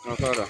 na fara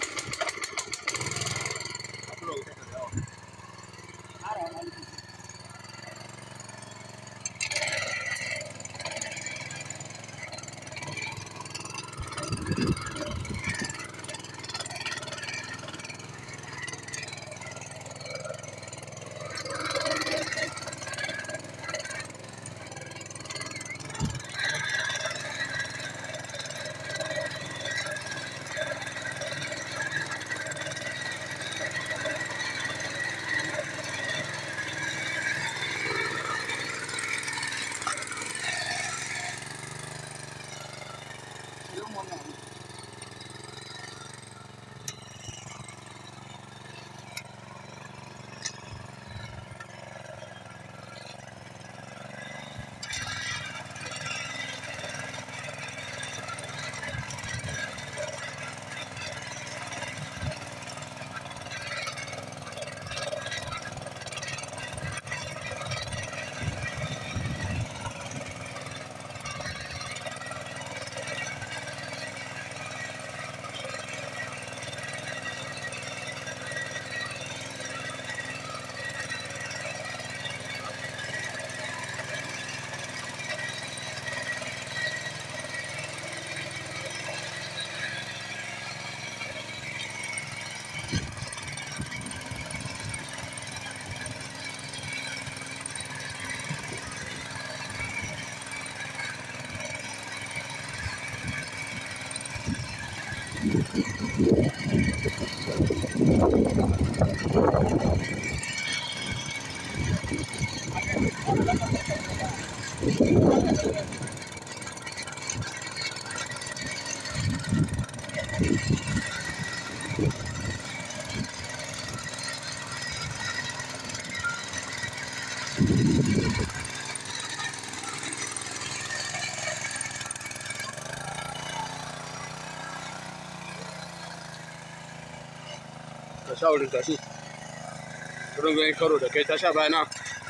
ka sha wurin tashi wurin zai karo da kai ta sha bayana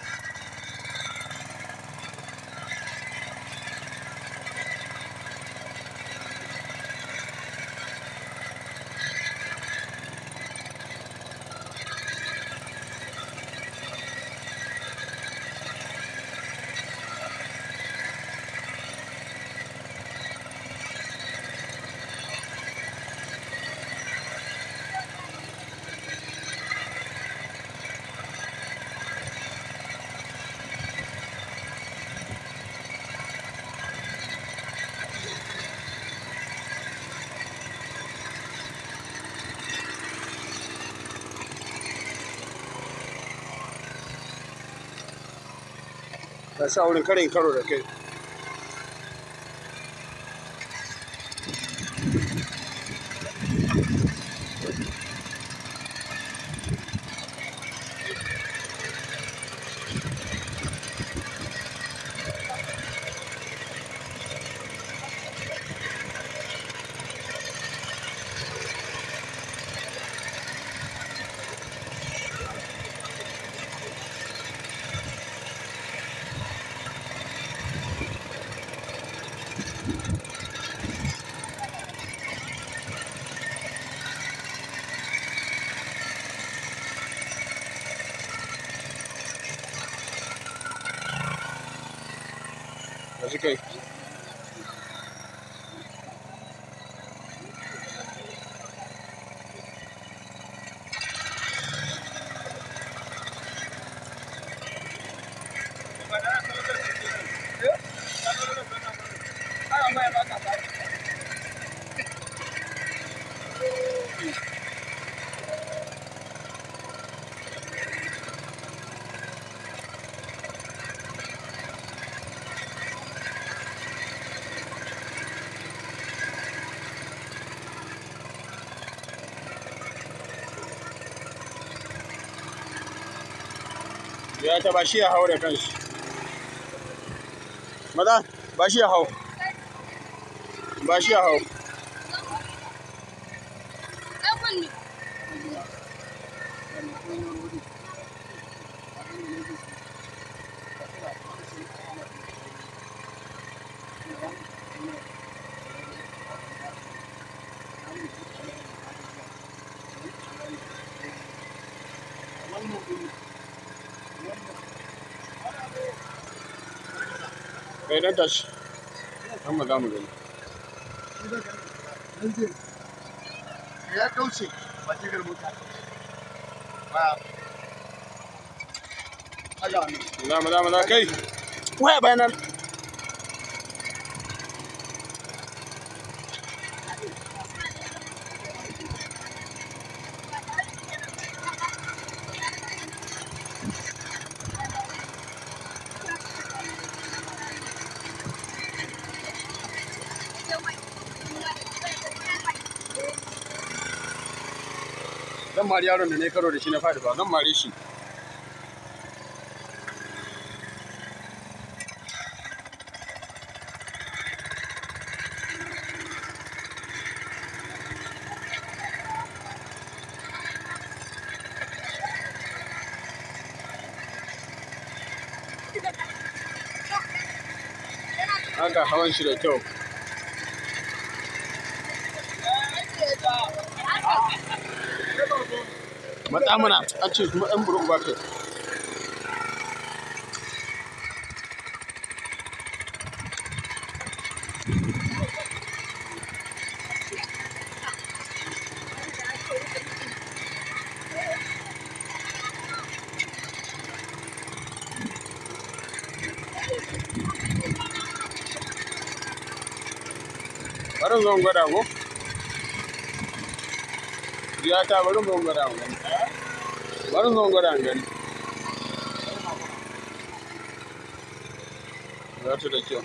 ka sha wurin karin karo da kai ka ji kai ya ta ba shi ya hau da kanshi maza ba shi ya hau ba shi ya hau kai dan tashi dan mu za mu gani ya kauce ba ta garbu ta ba aga ne za mu za mu za kai waya bayanan zan mari yaron da ne karo da shi na faɗi ba zan mare shi haka hawan shi da kyau matsa mana an ce kuma ɗan burin ba kai bari zo in gwada ko ya ta bari zo in gwada mu gani bari zo in gwada in gani za ta da kyau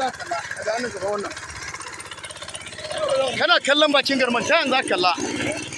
kana kallon bakin garman ta yanzu kalla